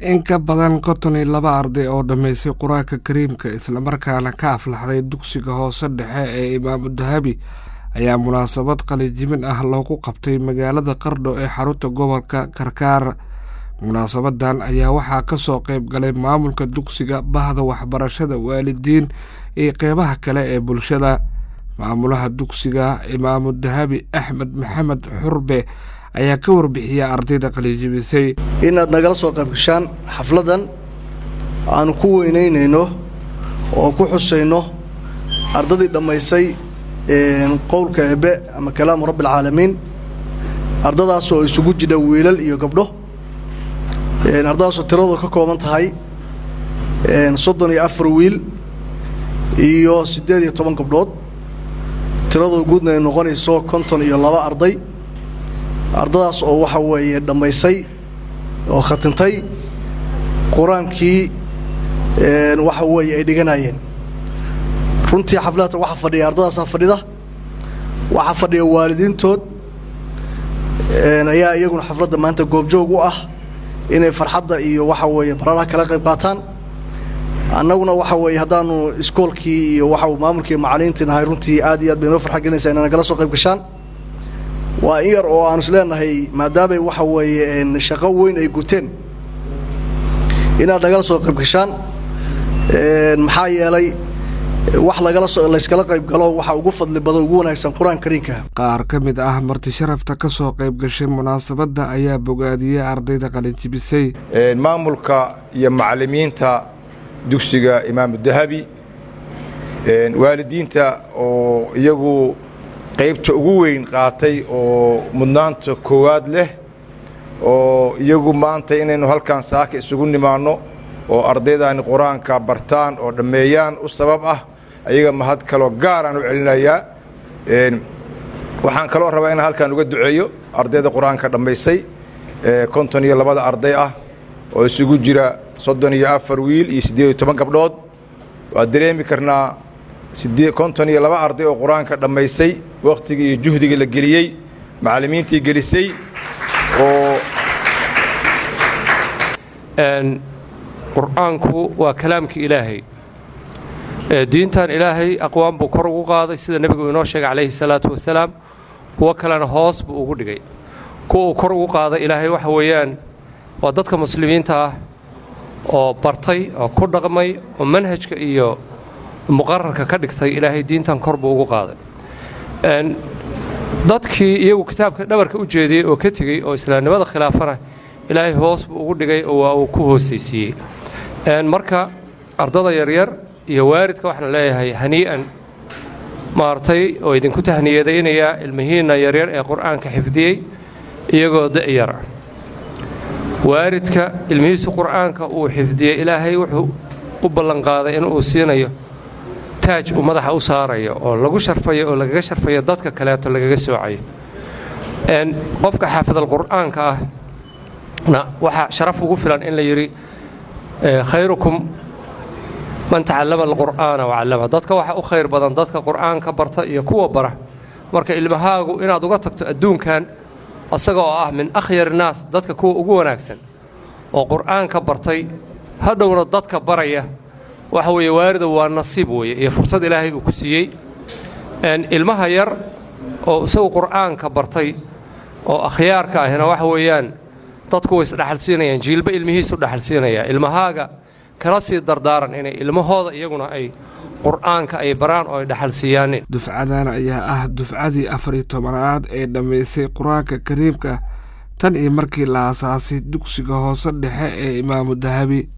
in ka badan konton iyo laba arday oo dhammaystay qur-aanka kariimka islamarkaana ka aflaxday dugsiga hoose dhexe ee imaamu dahabi ayaa munaasabad qalijimin ah loogu qabtay magaalada qardho ee xarunta gobolka karkaar munaasabadan ayaa waxaa kasoo qeyb galay maamulka dugsiga bahda waxbarashada waalidiin iyo qeybaha kale ee bulshada maamulaha dugsiga imaamu dahabi axmed maxamed xurbe ayaa ka warbixiyay ardayda qalijibisay inaad nagala soo qaybgashaan xafladan aanu ku weynaynayno oo ku xusayno ardadii dhammaysay qowlka ebe ama kalaamu rabbialcaalamiin ardadaas oo isugu jidha wiilal iyo gabdho ardadaasoo tiradoo ka kooban tahay soddon iyo afar wiil iyo siddeed iyo toban gabdhood tiradoo guudna ay noqonayso konton iyo laba arday ardadaas oo waxa weeye dhammaysay oo khatintay qur-aankii waxa weeye ay dhiganayeen runtii xafladata waxaa fadhiya ardadaasaa fadhida waxaa fadhiya waalidiintood ayaa iyaguna xafladda maanta goobjoog u ah inay farxadda iyo waxa weeye baranaha kala qayb qaataan annaguna waxa weeye haddaanu iskoolkii iyo waxa maamulkii macalimiintii nahay runtii aad iyo aad bay noo farxa gelinaysaa inay nagala soo qayb gashaan waa in yar oo aanu isleenahay maadaamay waxa weeye shaqo weyn ay guteen inaad nagala soo qayb gashaan maxaa yeelay wax lagala so layskala qayb galo waxa ugu fadli badan ugu wanaagsan qur-aanka kariimka qaar ka mid ah marti sharafta ka soo qayb gashay munaasabadda ayaa bogaadiyey ardayda qalinjibisay maamulka iyo macallimiinta dugsiga imaamu dahabi waalidiinta oo iyagu qaybta ugu weyn qaatay oo mudnaanta koowaad leh oo iyagu maanta inaynu halkan saaka isugu nimaanno oo ardaydaani qur-aanka bartaan oo dhammeeyaan u sabab ah ayaga mahad kaloo gaaraan u celinayaa waxaan kaloo rabaa inaan halkan uga duceeyo ardayda qur-aanka dhammaysay konton iyo labada arday ah oo isugu jira soddon iyo afar wiil iyo siddeed iyo toban gabdhood waa dareemi karnaa konton iyo laba arday oo qur-aanka dhammaysay wakhtigii iyo juhdiga la geliyey macallimiintii gelisay oo qur'aanku waa kalaamkii ilaahay diintan ilaahay aqwaan buu kor ugu qaaday sida nebigu inoo sheegay calayhi salaatu wasalaam kuwo kalena hoos buu ugu dhigay kuwa uu kor ugu qaaday ilaahay waxa weeyaan waa dadka muslimiinta ah oo bartay oo ku dhaqmay oo manhajka iyo muqararka ka dhigtay ilaahay diintan kor buu ugu qaaday dadkii iyagu kitaabka dhabarka u jeediyey oo ka tegey oo islaamnimada khilaafana ilaahay hoos buu ugu dhigay oo waa uu ku hoosaysiiyey marka ardada yaryar iyo waalidka waxaan leeyahay hanii'an maartay oo idinku tahniyadaynayaa ilmihiinna yaryar ee qur'aanka xifdiyey iyagoo da'yara waalidka ilmihiisu qur'aanka uu xifdiyey ilaahay wuxuu u ballanqaaday in uu siinayo taaj uu madaxa u saarayo oo lagu sharfayo oo lagaga sharfayo dadka kaleeto lagaga soocayo qofka xaafidal qur'aanka ah na waxaa sharaf ugu filan in la yidhi khayrukum man tacallama alqur'aana wacallama dadka waxa u khayr badan dadka qur'aanka barta iyo kuwa bara marka ilmahaagu inaad uga tagto adduunkan asaga oo ah min akhyar naas dadka kuwa ugu wanaagsan oo qur'aanka bartay hadhowna dadka baraya waxa weeye waarida waa nasiib weeye iyo fursad ilaahay uu ku siiyey ilmaha yar oo isagu qur'aanka bartay oo akhyaarka ahina waxa weeyaan dadku way isdhaxalsiinayaan jiilba ilmihiisu dhaxalsiinaya ilmahaaga kala sii dardaaran inay ilmahooda iyaguna ay qur'aanka ay baraan oo ay dhaxalsiiyaaneen dufcadan ayaa ah dufcadii afar iyo tobanaad ee dhammaysay qur-aanka kariimka tan iyo markii la asaasay dugsiga hoose dhexe ee imaamu dahabi